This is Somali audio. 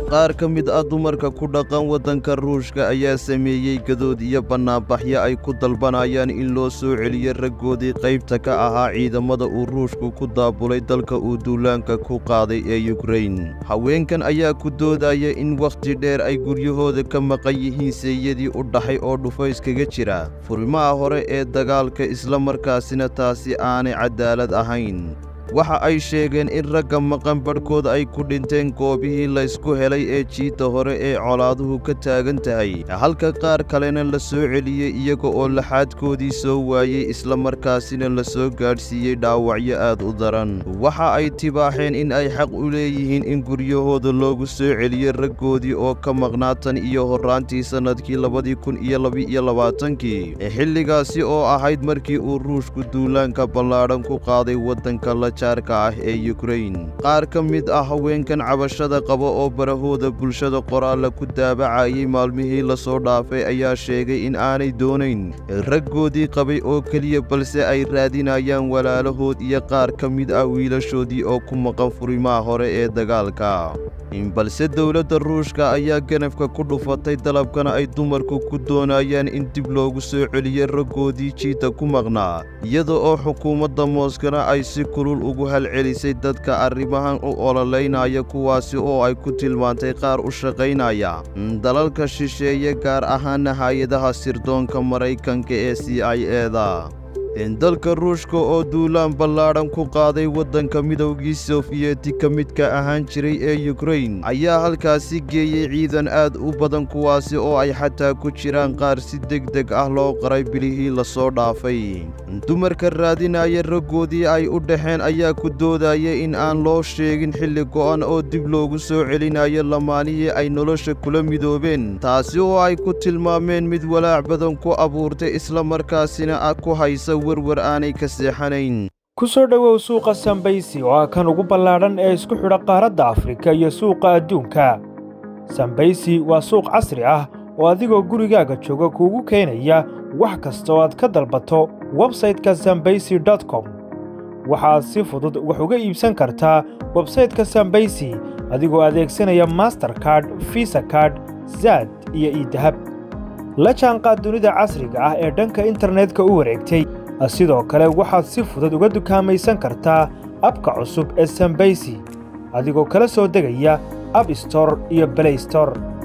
qaar ka mid ah dumarka ku dhaqan waddanka ruushka ayaa sameeyey gadood iyo bannaanbaxyo ay ku dalbanayaan in loo soo celiyo raggoodii qaybta ka ahaa ciidamada uu ruushku ku daabulay dalka uu duulaanka ku qaaday ee yukrain haweenkan ayaa ku doodaya in wakhti dheer ay guryahooda ka maqan yihiin seeyadii u dhaxay oo dhufayskaga jira furimaha hore ee dagaalka isla markaasina taasi aanay cadaalad ahayn waxa ay sheegeen in ragga maqan badhkood ay ku dhinteen goobihii laysku helay ee jiidda hore ee colaaduhu ka taagan tahay halka qaar kalena la soo celiyey iyaga oo laxaadkoodii soo waayey isla markaasina la soo gaadhsiiyey dhaawacyo aad u daran waxa ay tibaaxeen in ay xaq u leeyihiin in guryahooda loogu soo celiyo raggoodii oo ka maqnaa tan iyo horraantii sannadkii labadii kun iyo laba-iyo labaatankii xilligaasi oo ahayd markii uu ruushku duulaanka ballaadhan ku qaaday waddanka la ah ee yukrain qaar ka mid ah haweenkan cabashada qaba oo barahooda bulshada qoraalla ku daabacayay maalmihii lasoo dhaafay ayaa sheegay in aanay doonayn raggoodii qabay oo keliya balse ay raadinayaan walaalahood iyo qaar ka mid ah wiilashoodii oo ku maqan furimaha hore ee dagaalka balse dowladda ruushka ayaa ganafka ku dhufatay dalabkana ay dumarku ku doonayaan in dib loogu soo celiyo raggoodii jiidda ku maqnaa iyada oo xukuumadda mooskana ay si kulul ugu halcelisay dadka arrimahan u ololeynaya kuwaasi oo ay ku tilmaantay qaar u shaqaynaya dalalka shisheeye gaar ahaana hay-adaha sirdoonka maraykanka ee c i eda dalka ruushka oo duulaan ballaadhan ku qaaday waddanka midowgii sofiyeti ka midka ahaan jiray ee yukrain ayaa halkaasi geeyey ciidan aad u badan kuwaasi oo ay xataa ku jiraan qaar si degdeg ah loo qaray bilihii lasoo dhaafay dumarka raadinaya raggoodii ay u dhaxeen ayaa ku doodaya in aan loo sheegin xilli go'an oo dib loogu soo celinayo lamaanihii ay nolosha kula midoobeen taasi oo ay ku tilmaameen mid walaac badan ku abuurtay islamarkaasina ku haysa werwer aanay ka seexanayn ku soo dhowow suuqa sambaysi oo ah kan ugu ballaadhan ee isku xidha qaaradda afrika iyo suuqa adduunka sambaysi waa suuq casri ah oo adigoo gurigaaga jooga kuugu keenaya wax kasta oo aad ka dalbato websayte-ka sambaysi dot com waxaad si fudud wax uga iibsan kartaa websayte-ka sambaysi adigoo adeegsanaya masterkard visa kard zaad iyo iidahab la jaanqaad dunida casriga ah ee dhanka internetka u wareegtay sidoo kale waxaad si fudud uga dukaamaysan kartaa abka cusub ee sambaysi adigoo kala soo degaya ab store iyo blay store